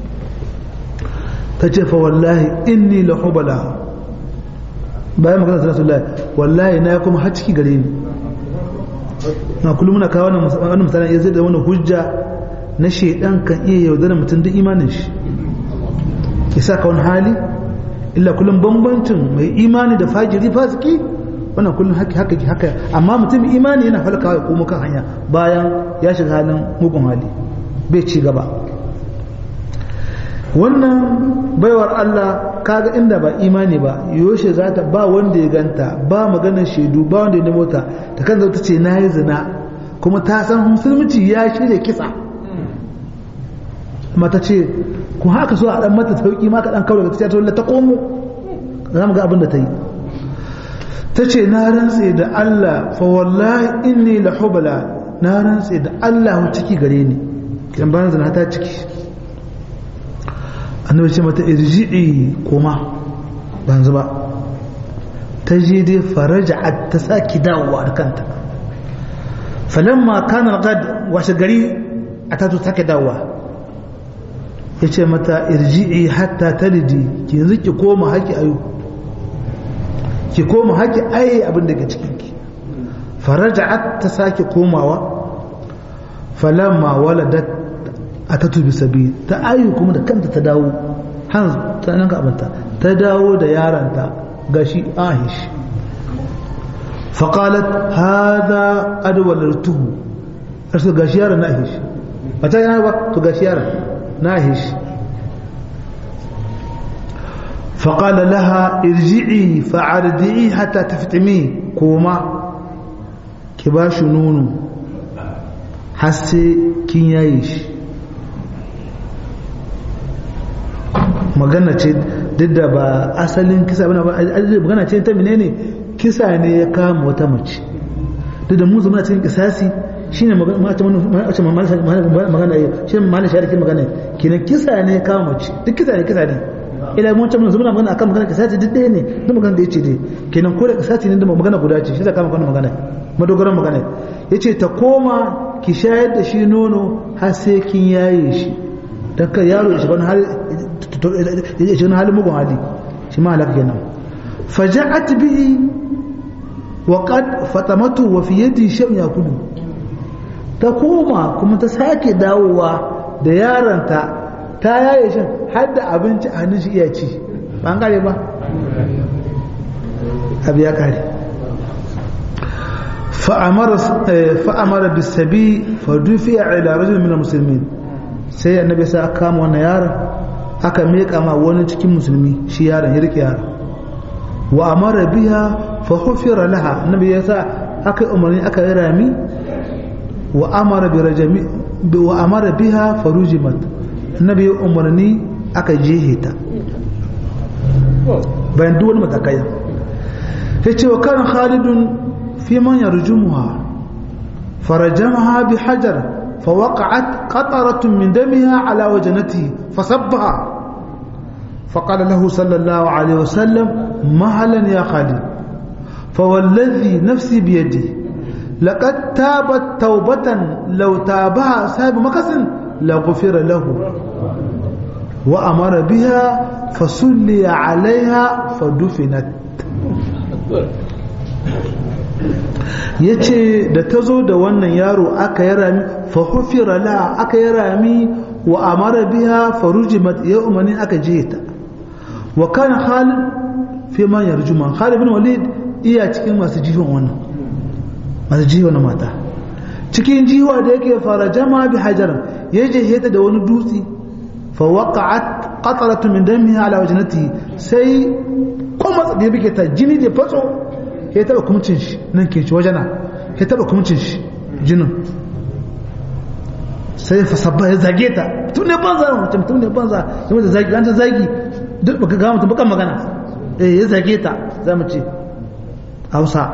tace fa wallahi inni la hubala bayan magana rasulullah wallahi na kuma har ciki gare ni na kullum muna kawo wannan misalan ya zai da wannan hujja na shedan kan iya yaudar mutum duk imanin shi yasa ka wani hali illa kullum bambancin mai imani da fajiri fasiki wannan kullum haka haka haka amma mutum imani yana falkawa ya komo kan hanya bayan ya shiga halin mugun hali bai ci gaba wannan baiwar Allah kaga inda ba imani ba yoshe za ta ba wanda ya ganta ba maganar shaidu ba wanda ya nemo ta ta kan zauta ce na yi zina kuma ta san musulunci ya shirya kisa mata ce ku haka so a dan mata sauki ma ka dan kawo daga ta ta komo za mu ga abin da ta yi ta ce na rantse da Allah fa wallahi inni la hubala na rantse da Allah ciki gare ni kan bayan zina ta ciki annabi ce mata irji'i koma ban zuba ta je dai faraja'at ta saki dawowa da kanta falamma kana gad washe gari a ta sake dawowa ya ce mata irji'i hatta talidi ki yanzu ki koma haki ayu ki koma haki ayi abin da ke cikinki faraja'at ta sake komawa falamma waladat a ta tubi sabi ta ayu kuma da kanta ta dawo hanzu ta nan ka abinta ta dawo da yaranta gashi ahish faƙalat hada adwalartuhu arsu gashi yaron na ahish ba ta yana ba to gashi yaron na ahish فقال لها ارجعي فعردعي حتى تفتمي كوما كباش نونو حسي كين يايش magana ce duk da ba asalin kisa bane ba magana ce ta menene kisa ne ya kama wata mace duk da mu zama cikin kisasi shine magana magana shi malin shari'a ke magana kenan kisa ne ya kama mace duk kisa ne kisa ne ila mun ta mun zama magana akan magana kisasi duk ɗaya ne duk magana da yace dai kenan ko da kisasi ne da magana guda ce shi da kama wannan magana madogaran magana yace ta koma ki shayar da shi nono har sai kin yaye shi dan ka yaro ya shiga wani hali ya shiga halin mugun hali shi ma halaka kenan faja'at bihi wa qad fatamatu wa fi yadi shay'un yakulu ta koma kuma ta sake dawowa da yaranta ta yaye shin har da abinci a hannun shi iya ci ba an kare ba abu ya kare fa'amara bisabi fadufiya ila rajul min musulmi sai annabi sai aka kama wannan yaron aka meka ma wani cikin musulmi shi yaron ya rike yaron wa amara biha fa hufira laha annabi ya sa aka umarni aka yi rami wa amara bi rajami wa amara biha farujimat annabi ya umarni aka jehe ta bayan duk wani matakai ya ce wa kan khalidun fi man yarjumuha farajamaha bi hajar فوقعت قطرة من دمها على وجنته فصبها فقال له صلى الله عليه وسلم مهلا يا خالد فوالذي نفسي بيده لقد تابت توبة لو تابها صاحب مكس لغفر له وأمر بها فصلي عليها فدفنت ya ce da ta zo da wannan yaro aka yi rami fahufira la aka yi rami wa amara biya farujimat ya umarni aka je ta wa kana halin fi man yarjuma Khalid bin Walid iya cikin masu jihon wannan masu jihon mata cikin jiwa da yake fara jama bi hajaran ya je ta da wani dutse fa waqa'at qatratu min damiha ala wajnati sai kuma da bike ta jini da fatso ya taba kumcin shi nan ke ci wajena ya taba kumcin shi jinin sai fa sabba ya zage ta tun ne banza mutum tun ne banza ya mata zagi an ta zagi duk baka ga mutum bakan magana eh ya zage ta za mu ce hausa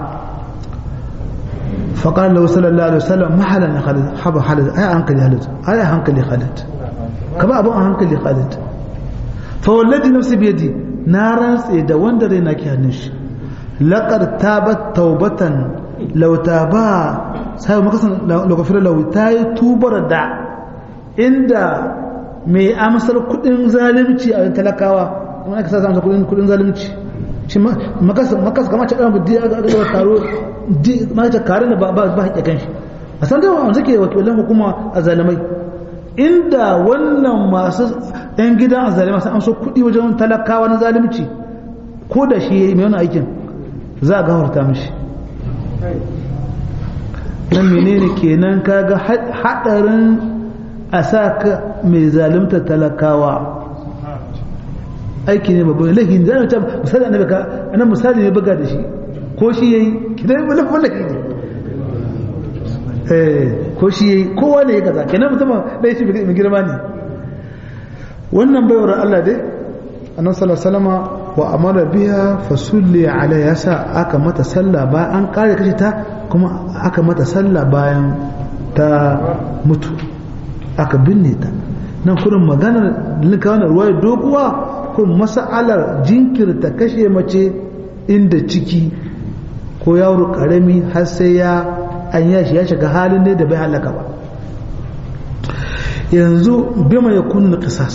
فقال له صلى الله عليه وسلم ما حل يا خالد حب خالد اي هنكلي خالد اي هنكلي خالد كما ابو هنكلي خالد فوالذي نفسي بيدي نارا سيدا وند رينا كي هنش لقد تابت توبة لو تابا sai maka san lokacin lau ta yi tubar da inda mai amsar kudin zalunci a talakawa kuma aka sa amsar kudin zalunci shi makas kama ta ɗan budi a ga taro ma ta kare da ba ba haƙe kan shi a san da wanda ke wakilan hukuma a zalimai inda wannan masu yan gidan a zalimai sun amsa kuɗi wajen talakawa na zalunci ko da shi yayi mai wani aikin za a gafarta mishi nan menene kenan kaga haɗarin a sa ka mai zalunta talakawa aiki ne babban lahin zai ta misali annabi ka anan misali ne buga da shi ko shi yayi kidan wala wala ne eh ko shi yayi kowa ne ya kaza kenan mutum dai shi mai girma ne wannan baiwar Allah dai annabi sallallahu alaihi wasallama wa amara biha fasulli alaiha yasa aka mata sallah bayan an kare kashi ta kuma aka mata sallah bayan ta mutu aka binne ta nan kurin maganar linka wannan ruwaya doguwa kun mas'alar jinkirta kashe mace inda ciki ko yaro karami har sai ya an yashi ya shiga halin ne da bai halaka ba yanzu bima ya kunna kisas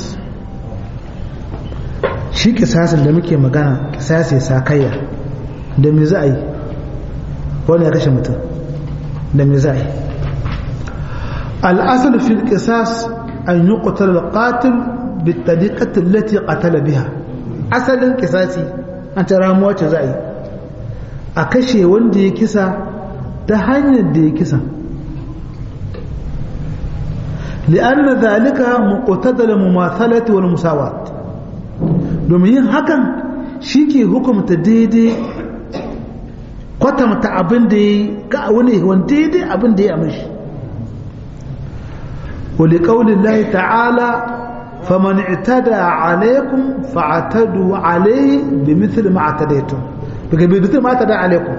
shi kisasin da muke magana kisasi sakayya da me za a yi wani ya kashe mutum da me za a yi al'asar fil kisas an yi kutar da qatil بالطريقة التي قتل بها asalin kisasi an ta ramuwa ce za a yi a kashe wanda ya kisa ta hanyar da ya kisa li'anna zalika muqtadal mumathalati wal musawat domin yin hakan shi ke hukumta daidai kwatanta abin da ya ga wani wani daidai abin da ya mishi ولقول الله تعالى فمن اعتدى عليكم فاعتدوا عليه بمثل ما اعتديتم بمثل ما اعتدى عليكم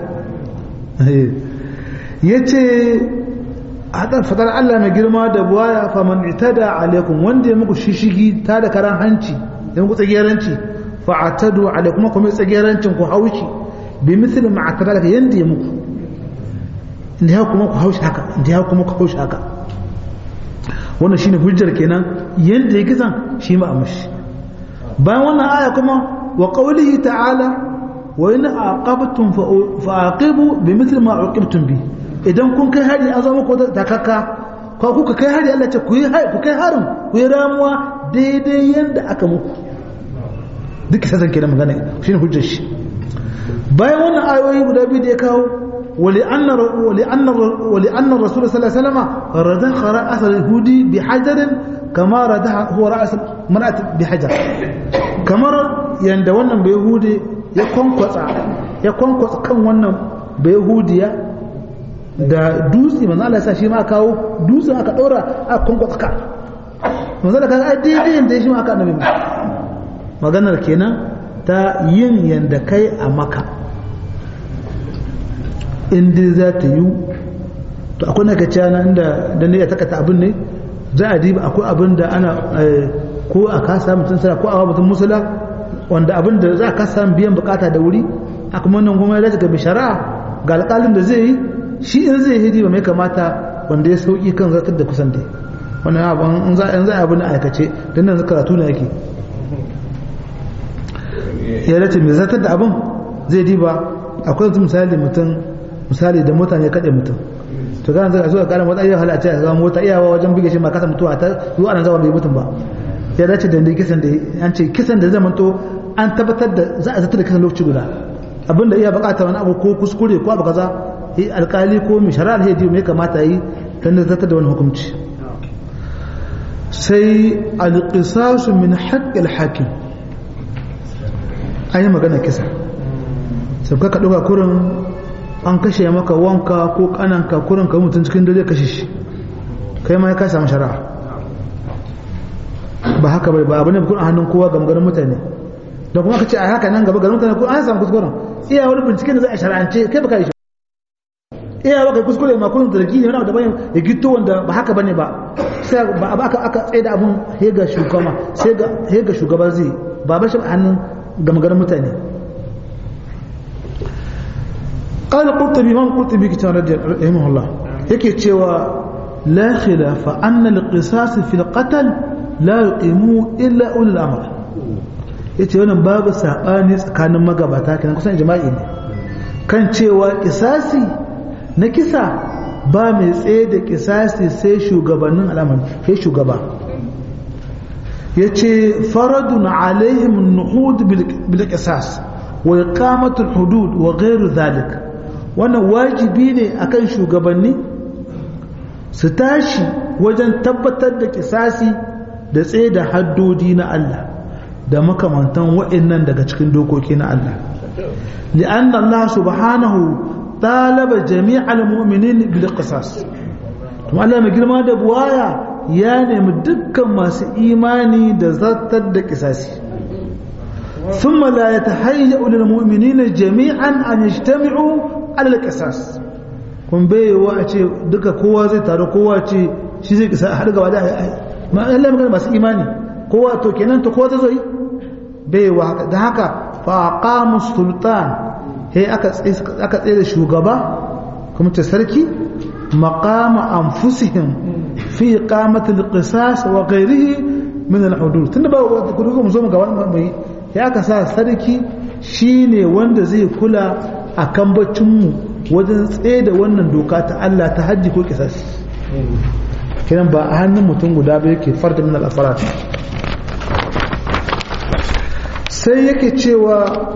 yace hadar fadar Allah mai girma da buwaya faman itada alaikum wanda ya muku shishigi ta da karan hanci ya muku tsageranci fa atadu alaikum kuma tsagerancin ku haushi bi misli ma atada daga yanda ya muku inda ya kuma ku haushi haka inda ya kuma ku haushi haka wannan shine hujjar kenan yanda ya kisan shi ma a mushi bayan wannan aya kuma wa qawlihi ta'ala wa in aqabtum fa aqibu bimithli ma uqibtum bi idan kun kai hari an zama ko takakka ko kuka kai hari Allah ce ku yi ku kai harin ku yi ramuwa daidai yanda aka muku duk kisan kenan magana shine hujjar shi bayan wannan ayoyi guda biyu da ya kawo ولأن ولأن ولأن الرسول صلى الله عليه وسلم ردخ رأس اليهودي بحجر كما ردخ هو رأس مرأة بحجر كما يند wannan bayhudi ya kwankwatsa ya kwankwatsa kan wannan bayhudiya da dutse manzo Allah ya sa shi ma kawo dutse aka ɗora a kungo tsaka manzo Allah kaga daidai da shi ma aka annabi maganar kenan ta yin yanda kai a maka in dai za ta yi to akwai na kaciya na inda da ne ya takata abin ne za a diba akwai abin da ana ko a kasa mutum sana ko a mutum musula wanda abin da za a kasa biyan bukata da wuri a kuma wannan kuma ya ga shari'a ga alƙalin da zai yi shi in zai hidi ba mai kamata wanda ya sauki kan zartar da kusan dai wannan abin in za a abin aikace don nan karatu ne yake ya dace mai zartar da abin zai diba akwai misali mutum misali da mota ne kaɗe mutum to kana zaka so ka kara mota iya halatta ya zama mota iyawa wajen buge shi ma kasa mutuwa ta zuwa nan zama bai mutum ba ya dace da kisan da an ce kisan da zaman to an tabbatar da za a zata da kisan lokaci guda abinda iya bukata wani abu ko kuskure ko abu kaza yi alkali ko mai shari'ar hedi mai kamata yi dan zata da wani hukunci sai alqisasu min haqqil hakim ayi magana kisa sai ka dauka kurin an kashe maka wanka ko kananka kurin ka mutum cikin dare kashe shi kai ma ka samu shari'a ba haka bai ba abin kun a hannun kowa ga maganin mutane da kuma ka ce a haka nan gaba garin mutane ko an samu kuskuren iya wani binciken da za a shari'ance kai baka yi shi iya baka kuskure ma kun zargi ne wani abu da bayan ya gito wanda ba haka bane ba sai ba aka aka tsaye da abun he ga shugaba sai ga he ga shugaba zai ba ba shi a hannun ga maganin mutane قال القرطبي من القرطبي كتاب رحمه الله yake cewa la khilafa anna al-qisas fi al-qatl la yuqimu illa ulul amr yace wannan babu sabani tsakanin magabata kenan kusan jama'i ne kan cewa kisasi na kisa ba mai tsaye da kisasi sai shugabannin al'amari sai shugaba yace faradun alaihim an-nuhud bil qisas wa iqamatu al-hudud wa ghayru dhalik wannan wajibi ne akan shugabanni su tashi wajen tabbatar da kisasi da tsaye da haddodi na Allah da makamantan wa'annan daga cikin dokoki na Allah li'anna Allah subhanahu talaba jami'al mu'minin bil qisas to Allah mai girma da buwaya ya nemi dukkan masu imani da zartar da kisasi ثم لا يتهيأ للمؤمنين جميعا أن يجتمعوا على القصاص kun bai wa a ce duka kowa zai taru kowa ce shi zai kisa har gaba da ma Allah magana masu imani kowa to kenan to kowa zai bai wa da haka fa aqamu sultan he aka aka tsaye da shugaba kuma ta sarki maqama anfusihim fi iqamati alqisas wa ghayrihi min alhudud tunda ba ku mu zo mu ga wannan mai ya aka sa sarki shine wanda zai kula a kan baccinmu wajen tsaye da wannan doka ta Allah ta hajji ko kisas kiran ba a hannun mutum guda ba yake farda min al-afarat sai yake cewa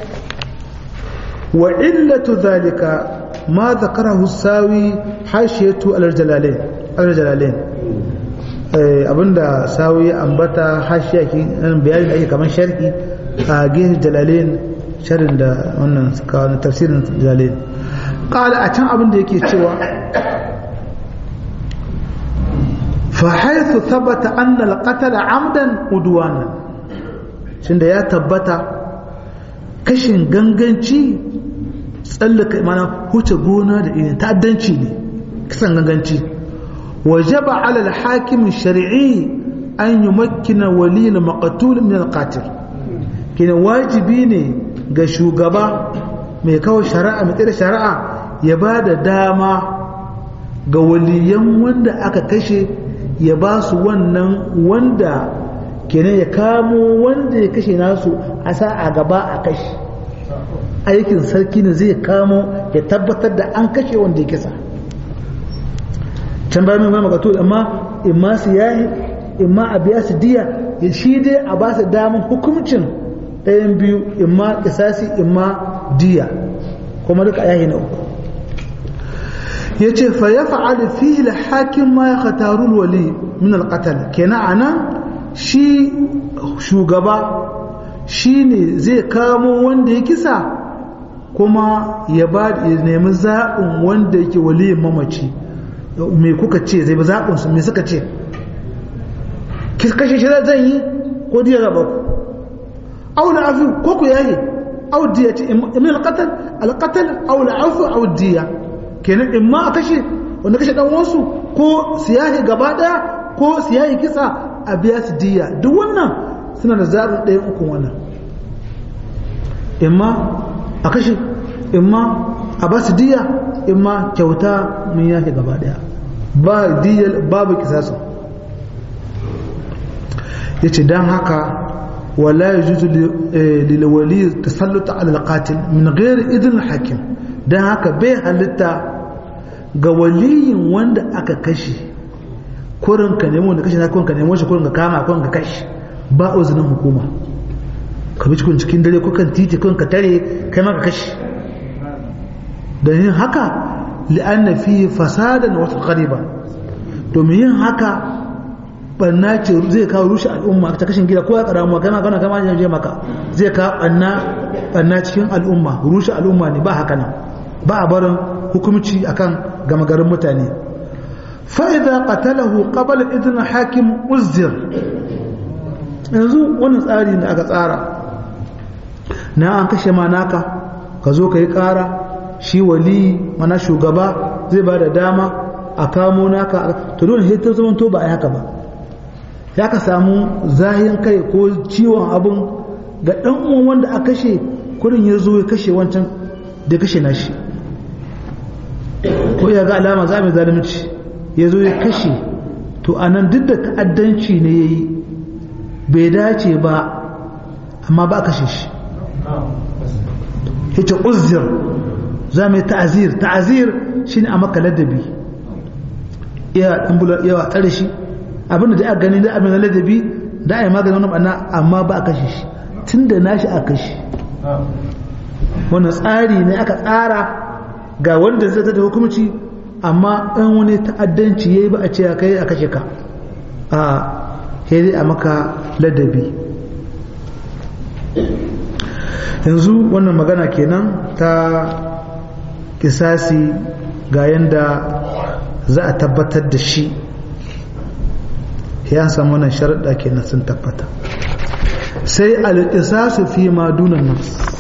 wa illatu zalika ma zakarahu sawi hashiyatu al-jalalain al-jalalain abinda sawi ambata hashiya ki bayani da ake kaman sharhi a gefe jalalain sharin da wannan suka wani tafsirin jalil ƙala a can abin da yake cewa fa haithu tabbata anna al-qatala amdan udwana shin da ya tabbata kashin ganganci tsallaka mana huce gona da irin ta'addanci ne kisan ganganci wajaba ala al-hakim shar'i an yumakkina wali al-maqtul min al-qatil kina wajibi ne ga shugaba mai kawo shari'a mai tsere shari'a ya ba da dama ga waliyan wanda aka kashe ya ba su wannan wanda kenan ya kamo wanda ya kashe nasu a sa a gaba a kashe aikin sarki ne zai kamo ya tabbatar da an kashe wanda ya kisa can bayan mai magatu amma in ma su yayi in ma a biya su diya shi dai a ba su damar hukuncin ɗayan biyu imma kisasi imma diya kuma duka yayi na uku ya ce fa ya fa'ali fi hakim ma ya khatarul wali min alqatal kenan anan shi shugaba shi ne zai kamo wanda ya kisa kuma ya ba ya nemi zaɓin wanda yake waliyin mamaci me kuka ce zai ba zaɓin su me suka ce kashe shi zan yi ko diya gaba ku aw la afu ko ku yayi aw diya ce min alqatal alqatal aw la afu aw diya kenan in ma a kashe wanda kashe dan wasu ko siyahi gaba daya ko siyahi kisa a biya su diya duk wannan suna da zaɓin ɗayan ukun wannan imma a kashe imma a ba su diya imma kyauta mun yake gaba daya ba diyal babu kisasu ya ce don haka wala ya juzu lilwali tasalluta alal min ghairi idin hakim don haka bai halitta ga waliyin wanda aka kashe kurin ka nemo da kashe na kurin ka nemo shi kurin ka kama kurin ka kashe ba uzinin hukuma ka bi cikin cikin dare kukan titi kurin ka tare kai ma ka kashe da yin haka li'anna fi fasadan wasu ghariba domin yin haka banna ce zai kawo rushe al'umma ta kashin gida ko ya karamu kana kana kama ne je maka zai kawo banna banna cikin al'umma rushe al'umma ne ba haka nan ba a barin hukumci akan gama garin mutane fa idza qatalahu qabla idn hakim uzir yanzu wannan tsari da aka tsara na an kashe ma naka ka zo ka yi kara shi wali mana shugaba zai ba da dama a kamo naka to dole sai ta zama to ba a haka ba ya ka samu zahin kai ko ciwon abin ga dan uwan wanda a kashe kurin ya zo ya kashe wancan da kashe nashi ko ya ga alama za mu zalunci ya zo ya kashe to anan duk da ta'addanci ne ya yi bai dace ba amma ba kashe shi yace uzir za mu yi ta'azir ta'azir shine a maka ladabi iya dan bula yawa tare shi abinda da aka gani da abin ladabi da ai maganin wannan banna amma ba a kashe shi tunda nashi a kashe wannan tsari ne aka tsara ga wanda zai da hukunci amma in wani ta'addanci yayi ba a ce kai a kashe ka a sai a maka ladabi yanzu wannan magana kenan ta kisasi ga yanda za a tabbatar da shi ya samu wannan sharaɗa kenan sun tabbata sai alƙisasu fi ma dunan nan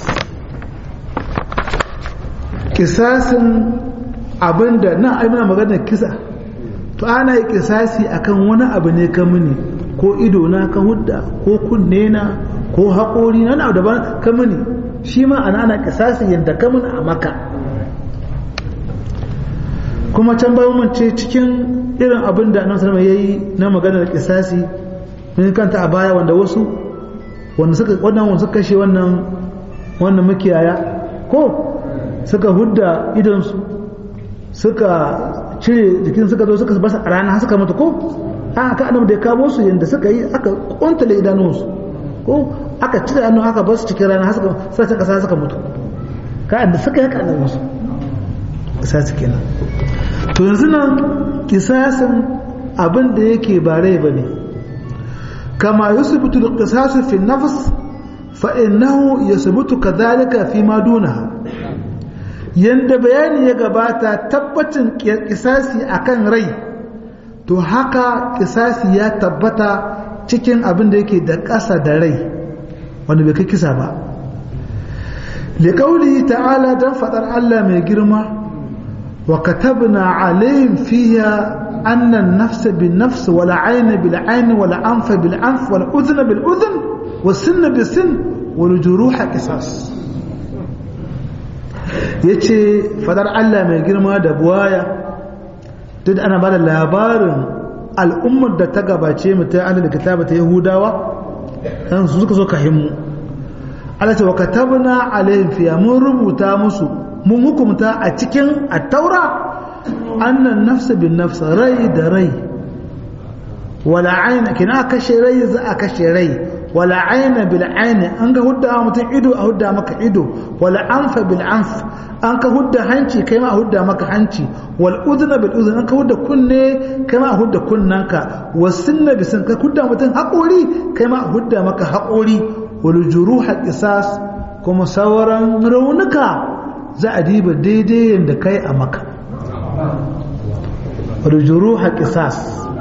kisasin abinda nan ai muna maganar kisa to ana yi kisasi akan wani abu ne ka mini ko ido na ka hudda ko kunne na ko haƙori na abu daban ka mini shi ma ana ana kisasi yadda ka mini a maka kuma can bayan mun ce cikin irin abin da annabi sallallahu yayi na maganar kisasi mun kanta a baya wanda wasu wanda suka wannan wanda suka kashe wannan wannan makiyaya ko suka hudda idan su suka cire jikin suka zo suka basa a rana suka mutu ko aka annabi da ya kawo su yanda suka yi aka kuntale idanunsu ko aka cire hannu aka basu cikin rana suka sai kasa suka mutu ka da suka yi kanan musu kisasi kenan to yanzu nan kisasin abin da yake ba rai bane kama yusbitu al-qisasu fi an-nafs fa innahu yusbitu kadhalika fi ma dunaha yanda bayani ya gabata tabbacin kisasi akan rai to haka kisasi ya tabbata cikin abin da yake da ƙasa da rai wanda bai kai kisa ba liƙauli ta'ala don faɗar Allah mai girma wa katabna alayhim fiha أن النفس بالنفس ولا عين بالعين ولا أنف بالأنف ولا أذن بالأذن والسن بالسن والجروح قصاص yace fadar Allah mai girma da buwaya duk ana bada labarin al'ummar da ta gabace mu ta ahlul kitaba ta yahudawa dan su suka so ka himmu Allah ce wa katabna alaihim fiya mun rubuta musu mun hukumta a cikin at-taura annan nafsa bin nafsa rai da rai wala aina kina kashe rai za a kashe rai wala aina bil aini an ga hudda mutum ido a hudda maka ido wala anfa bil anf an ka hudda hanci kai ma a hudda maka hanci wal udhna bil udhna an ka hudda kunne kai ma a hudda kunnanka wasinna bisin ka hudda mutum haƙori kai ma a hudda maka haƙori wal juruha qisas kuma sauran raunuka za a diba daidai yadda kai a maka rujuruha qisas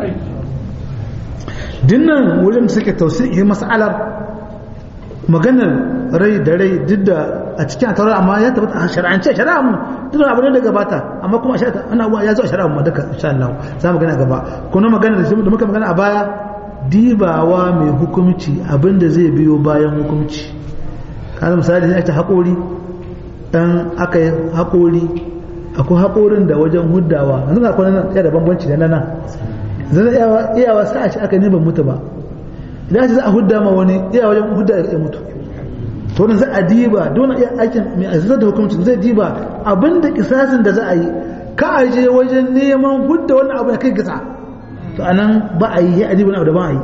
dinnan wurin suke tausihi mas'alar maganar rai da rai duk da a cikin atawar amma ya tabbata a shari'ance shari'a mu duk da abin da gabata amma kuma shari'a ana ya zo a shari'a mu duka insha Allah za mu gana gaba kuma magana da muka magana a baya dibawa mai hukumci abin da zai biyo bayan hukumci kana misali sai ta haƙori dan aka yi haƙori akwai haƙorin da wajen huddawa yanzu na kwanan ya da bambanci da nan zan iyawa sa a ci aka ne ban mutu ba idan za a hudda ma wani iya wajen hudda ya mutu to wannan za a diba don iya aikin mai azizar da hukuncin zai diba abinda kisasin da za a yi ka a je wajen neman hudda wannan abu ya kai kisa to anan ba a yi ya adiba abu da ba a yi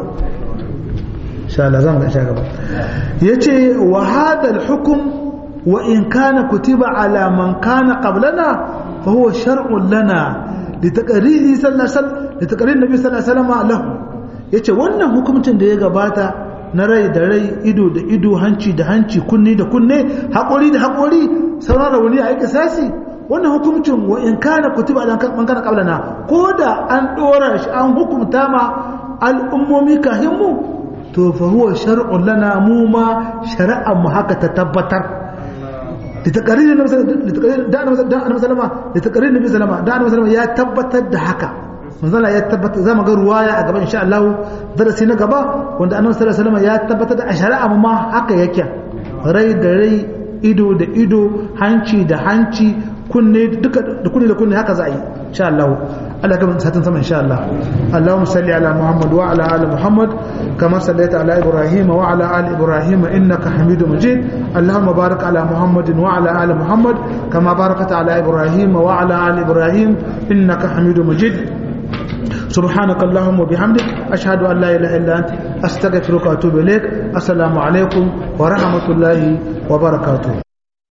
insha Allah zamu ga insha gaba yace wa hada al-hukm wa in kana kutiba ala man kana qablana fa huwa shar'un lana litaqriri sallallahu alaihi wasallam litaqriri nabi sallallahu alaihi wasallam lahu yace wannan hukuncin da ya gabata na rai da rai ido da ido hanci da hanci kunne da kunne haƙori da haƙori sauran rauni a yi sasi wannan hukuncin wa in kana kutiba dan man kana qablana ko da an dora shi an hukumta ma al'ummomi kahin mu to fa huwa shar'un lana mu ma shari'an mu haka ta tabbatar لتقرير النبي da annabi sallama da taqrir nabi sallama da annabi sallama ya tabbatar da haka manzala ya tabbata za mu ga ruwaya a gaba insha Allah darasi na gaba wanda annabi sallallahu alaihi wasallam ya tabbatar da a shari'a ma haka yake rai da rai ido da ido hanci da hanci kunne duka da kunne da kunne haka za a yi insha Allah Allah ka satin sama insha Allah Allahumma salli ala Muhammad wa ala ali Muhammad kama sallaita ala Ibrahim wa ala ali Ibrahim innaka Hamidum Majid Allahumma barik ala Muhammad wa ala ali Muhammad kama barakta ala Ibrahim wa ala ali Ibrahim innaka Hamidum Majid سبحانك اللهم وبحمدك أشهد أن لا إله إلا أنت أستغفرك وأتوب إليك السلام عليكم ورحمة الله وبركاته